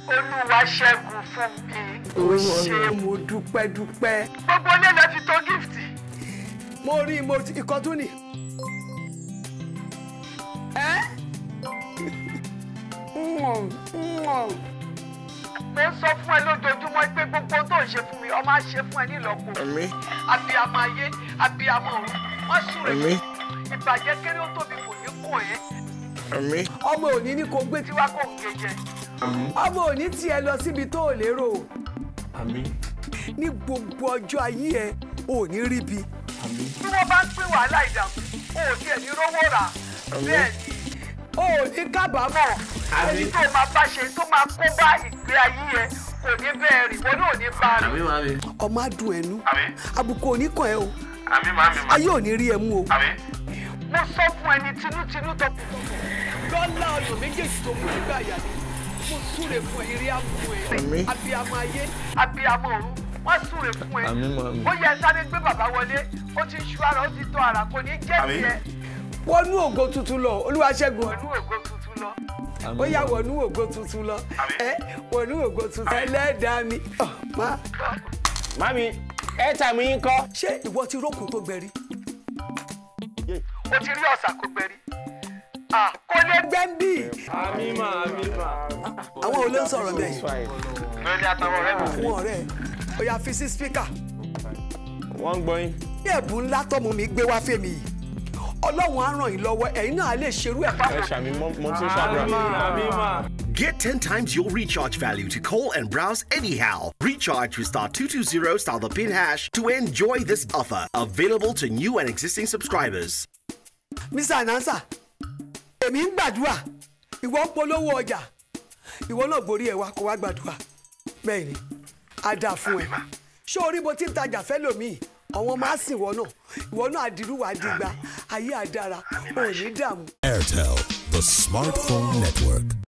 olúwa ṣẹ́gun fún mi. ó ṣe mo dúpẹ́ dúpẹ́. gbogbo ilé lẹ fi tó gift. mo rí i mo ti ikọ́ tún ni. ẹ́ mo ń sọ fún ẹ lójoojúmọ́ pé gbogbo tó ń ṣe fún mi ọmọ á ṣe fún ẹ nílọ́po. Àmín. abiyamọ ayé abiyamọ ọ̀run wọ́n súre fún Àmín. mi. ìbàjẹ́ kéré ó tóbi kò ní kàn ẹ́. Àmín. ọmọ òní ní kò gbé tiwa kò ń gé jẹ. ọmọ òní tiẹ̀ lọ síbi tó ò lérò Àmín. ní gbogbo ọjọ́ ayé ẹ ò ní rí bi. Àmín. bí wọ́n bá ń pín wàhálà ìdààmú o ò tiẹ̀ ní rówó rà. bẹ́ẹ̀ ni o ò ní kábàámọ̀. ẹni tó máa bá ṣe tó máa kó bá ìgbé ayé ẹ kò ní bẹ́ẹ̀ rìn wọ́n náà ní bá rìn. Àmín màmí. ọmọ adùn ẹnu Àmín. àbùkù òní kàn ẹ́ o àmì màmí ayé ò ní rí ẹ mú o. àmì. mo sọ fún ẹni tinútinú tó kù. lọ́lá ọ̀nà méjèèjì tó mú nígbà àyà mi mo súre fún ẹ eré àmú ẹ Àmín. abiyamọ ayé abiyamọ ọ̀run wọ́n súre fún ẹ. Àmín màmí. ó yẹ sáré gbé bàbá wọlé ó ti ṣú ara ó ti tọ́ ara kò ní jẹ́ Àmín. tiẹ̀ wọnú ògo tuntun lọ olúwaṣẹ́gun pẹ̀lú ògo tuntun lọ. ó yá wọnú ògo tuntun lọ ẹ wọnú ògo tuntun ẹlẹ́dàá mi Ọ̀, má Màmí, airtime yín kọ́. ṣé ìwọ ti rókun tó gbẹrí ó ti rí ọ̀sà kó gbẹ̀rí. Ah, kò lè gbẹ. gbẹ́ńbì Àmín mà, àmín mà. àwọn olè ń sọ̀rọ̀ bẹ́ẹ̀ lórí àtàwọn ọ̀rẹ́ mi. àwọn ọ̀rẹ́ ẹ ó yá fi sí spíkà Wọ́n ń gbọ́ yín. ní ẹ̀bùn ńlá tọ́mọ mi gbé wá fèmí yìí ọlọ́run á ràn yín lọ́wọ́ ẹ̀yin náà lè ṣerú ẹ̀ Ẹ ṣàmì mọ́ mo tún ṣàdúrà. Àmín mà. Get 10 times your recharge value to call and browse anyhow. Recharge with star 220 star the pin hash to enjoy this offer. Available to new and existing subscribers. mr anansa èmi ń gbàdúrà ìwọ ń polówó ọjà ìwọ náà gborí ẹ wá kó wá gbàdúrà bẹ́ẹ̀ ni á dáa fún ẹ ṣé orí bó ti ń tajà fẹ́ lòmíì àwọn máa sìn wọ náà ìwọ náà àdìrúwà dìgbà ayé àdára ò ní dààmú. Airtel, the smartphone network.